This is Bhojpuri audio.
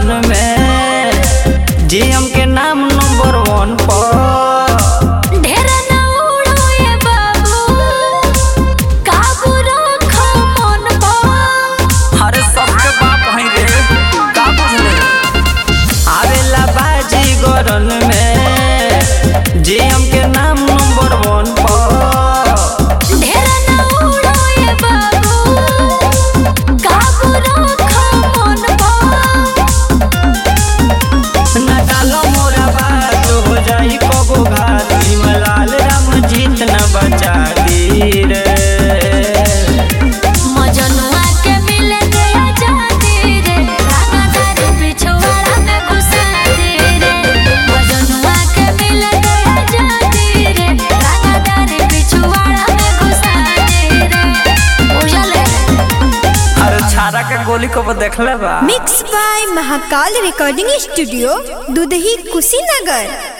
गरन में जीएम के नाम नंबर वन पर ढेर ना उड़ो ये बाबू काबू रखो मन पर अरे सबके बाप है रे का बुझले आवेला बाजी गरन में जीएम के नाम नंबर वन पर ढेर ना उड़ो ये बाबू काबू रखो मन पर न डालो मोरा बात हो जाई कबो घात लाल राम जीत न बचा दी रे मजनुआ के मिले के आजादी रे रागादार पिछवाड़ा में घुसा दे रे मजनुआ के मिले के आजादी रे रागादार पिछवाड़ा में घुसा दे रे उजले अरे छारा के गोली कबो देखले बा mix by Mahakal recording studio Dudhahi Kushinagar